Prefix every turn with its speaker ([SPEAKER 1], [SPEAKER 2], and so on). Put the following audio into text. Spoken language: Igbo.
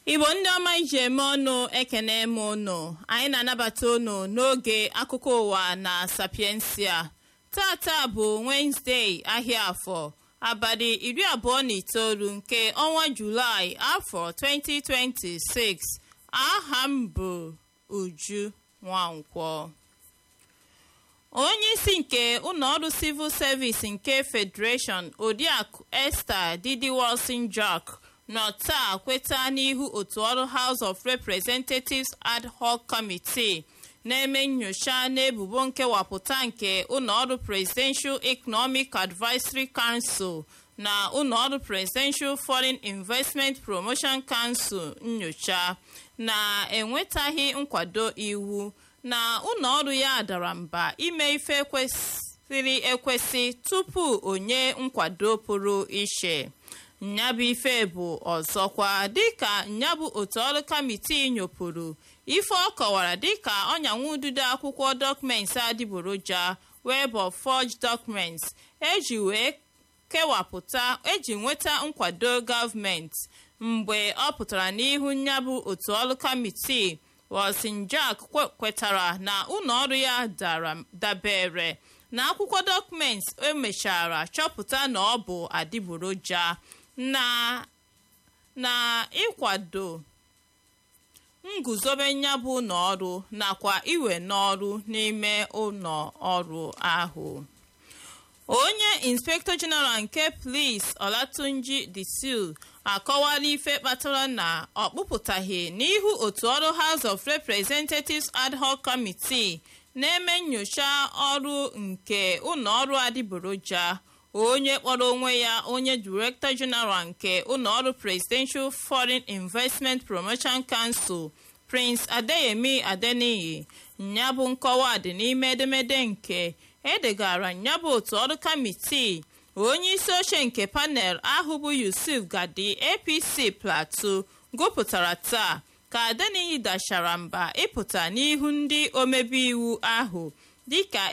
[SPEAKER 1] igbo ndị ọma iji eme ọnụ ekene m ụnụ anyị na-anabata ụnụ n'oge akụkọ ụwa na sapiensia tata bụ wenezdee ahịa afọ abalị iri abụọ na itoolu nke ọnwa julaị afọ 2026 aha m bụ uju nwankwọ onye isi nke ụlọọrụ civil service nke federation odiakụ esther didiwalson jack nọ taa kweta n'ihu otu ọrụ house of representatives ad hoc committee na-eme nnyocha n'ebubo nkewapụta nke ụlọọrụ presidential economic advisory council na ụlọọrụ presidential foreign investment promotion council nnyocha na-enwetaghị nkwado iwu na ụlọọrụ ya dara mba ime ife kwesịrị ekwesị tupu onye nkwado pụrụ iche nyabụ ife bụ ọzọkwa dịka nyabụ otu ọrụ kamitii nyopụrụ ife ọ kọwara dịka ọnyanwụ ududo akwụkwọ dọkụmenti adịgboroja web of forged documents eji wee kewapụta eji nweta nkwado gọọmenti mgbe ọ pụtara n'ihu nyabụ otu ọrụ kamitii Rosinjak kwetara na ụlọọrụ ya dabere na akwụkwọ dọkụmenti emechara chọpụta na ọ bụ adịgboroja na na ịkwado nguzobe nyabụ ụlọọrụ nakwa iwe n'ọrụ n'ime ụlọ ọrụ ahụ onye inspektọ jeneral nke polis olatunji disil akọwala ife kpatara na ọ kpụpụtaghị n'ihu otu ọrụ house of representatives ad hoc committee na-eme nnyocha ọrụ nke ụlọọrụ adịgboroja onye kpọrọ onwe ya onye director general nke ụlọọrụ presidential foreign investment promotion council prince adeyemi adeniyi nyabụ nkọwa dị n'ime edemede nke edegara nyabụ otu ọrụ kamitii onye isi oche nke panel ahụ bụ yusuf gadi apc plateau gụpụtara taa ka adeniyi dachara mba ịpụta n'ihu ndị omebe iwu ahụ dịka